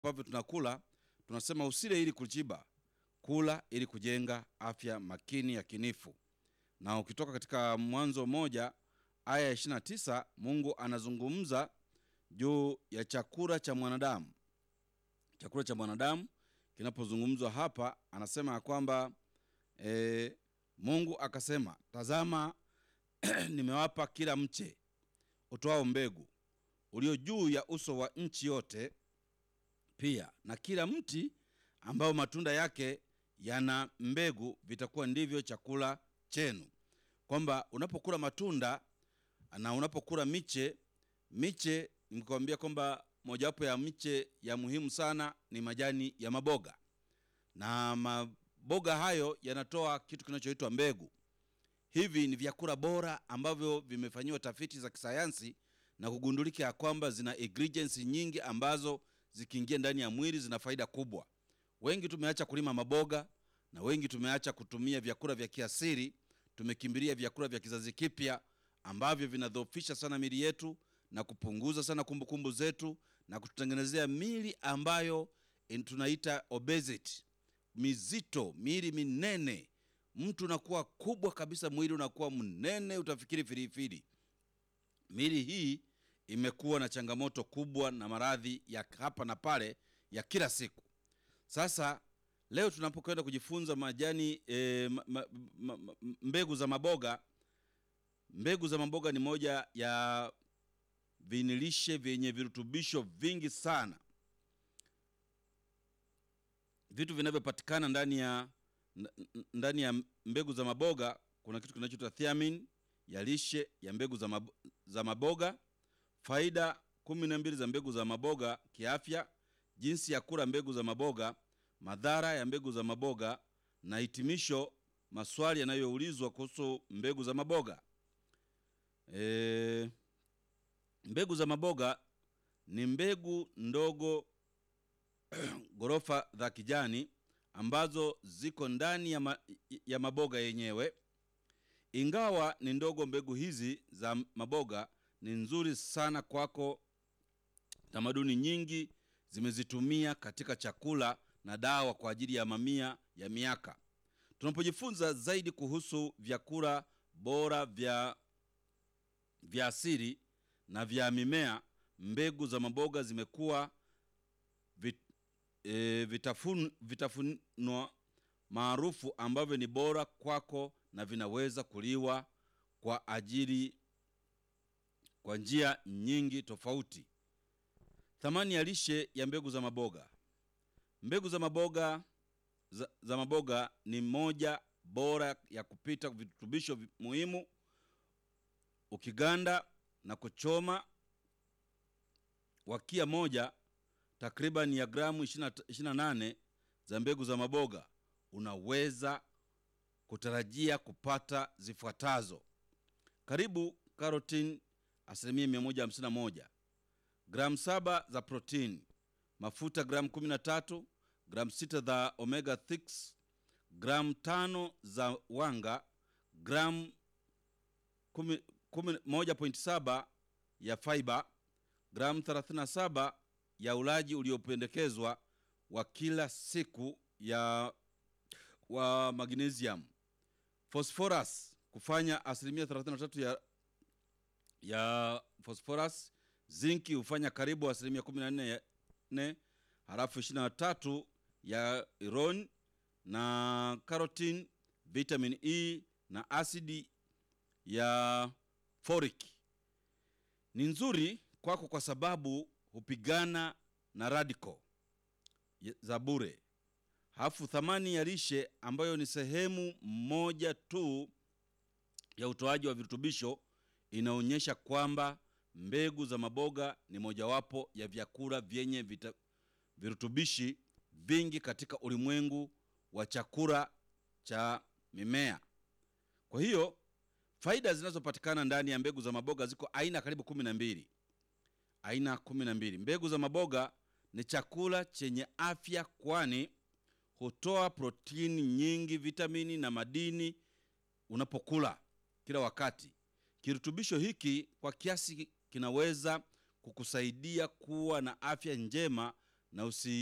ambavyo tunakula tunasema usile ili kujiba, kula ili kujenga afya makini yakinifu. Na ukitoka katika Mwanzo moja aya ya 29 Mungu anazungumza juu ya chakula cha mwanadamu. Chakula cha mwanadamu kinapozungumzwa hapa, anasema ya kwamba e, Mungu akasema, tazama nimewapa kila mche utoao mbegu ulio juu ya uso wa nchi yote, pia na kila mti ambao matunda yake yana mbegu, vitakuwa ndivyo chakula chenu. Kwamba unapokula matunda na unapokula miche, miche nimekwambia kwamba mojawapo ya miche ya muhimu sana ni majani ya maboga, na maboga hayo yanatoa kitu kinachoitwa mbegu. Hivi ni vyakula bora ambavyo vimefanyiwa tafiti za kisayansi na kugundulika ya kwamba zina ingredients nyingi ambazo zikiingia ndani ya mwili zina faida kubwa. Wengi tumeacha kulima maboga na wengi tumeacha kutumia vyakula vya kiasili, tumekimbilia vyakula vya kizazi kipya ambavyo vinadhoofisha sana mili yetu na kupunguza sana kumbukumbu zetu na kututengenezea mili ambayo in- tunaita obesity, mizito, mili minene. Mtu unakuwa kubwa kabisa, mwili unakuwa mnene, utafikiri filifili. Mili hii imekuwa na changamoto kubwa na maradhi ya hapa na pale ya kila siku. Sasa leo tunapokwenda kujifunza majani e, ma, ma, ma, ma, mbegu za maboga. Mbegu za maboga ni moja ya vinilishe vyenye virutubisho vingi sana, vitu vinavyopatikana ndani ya n- n- ndani ya mbegu za maboga. Kuna kitu kinachoitwa thiamine ya lishe ya mbegu za, mab za maboga, faida kumi na mbili za mbegu za maboga kiafya, jinsi ya kula mbegu za maboga, madhara ya mbegu za maboga na hitimisho, maswali yanayoulizwa kuhusu mbegu za maboga. E, mbegu za maboga ni mbegu ndogo ghorofa za kijani ambazo ziko ndani ya, ma, ya maboga yenyewe. Ingawa ni ndogo, mbegu hizi za maboga ni nzuri sana kwako. Tamaduni nyingi zimezitumia katika chakula na dawa kwa ajili ya mamia ya miaka. Tunapojifunza zaidi kuhusu vyakula bora vya vya asili na vya mimea, mbegu za maboga zimekuwa vit, e, vitafun, vitafunwa maarufu ambavyo ni bora kwako na vinaweza kuliwa kwa ajili kwa njia nyingi tofauti. Thamani ya lishe ya mbegu za maboga. Mbegu za maboga za, za maboga ni moja bora ya kupita virutubisho vi- muhimu. Ukiganda na kuchoma wakia moja takriban ya gramu 28 za mbegu za maboga unaweza kutarajia kupata zifuatazo: karibu karotini asilimia 151, gramu saba za protini, mafuta gramu 13, gramu 6 za omega 6, gramu tano za wanga, gramu 10 1.7 ya fiber, gramu 37 ya ulaji uliopendekezwa wa kila siku ya wa magnesium, phosphorus kufanya asilimia 33 ya ya phosphorus, zinki hufanya karibu asilimia 14 ya ne, halafu 23 ya iron na carotene, vitamin E na asidi ya folic ni nzuri kwako kwa sababu hupigana na radical ya- za bure. Halafu thamani ya lishe ambayo ni sehemu moja tu ya utoaji wa virutubisho inaonyesha kwamba mbegu za maboga ni mojawapo ya vyakula vyenye vita, virutubishi vingi katika ulimwengu wa chakula cha mimea. Kwa hiyo faida zinazopatikana ndani ya mbegu za maboga ziko aina karibu kumi na mbili aina kumi na mbili. Mbegu za maboga ni chakula chenye afya, kwani hutoa protini nyingi, vitamini na madini unapokula kila wakati. Kirutubisho hiki kwa kiasi kinaweza kukusaidia kuwa na afya njema na usi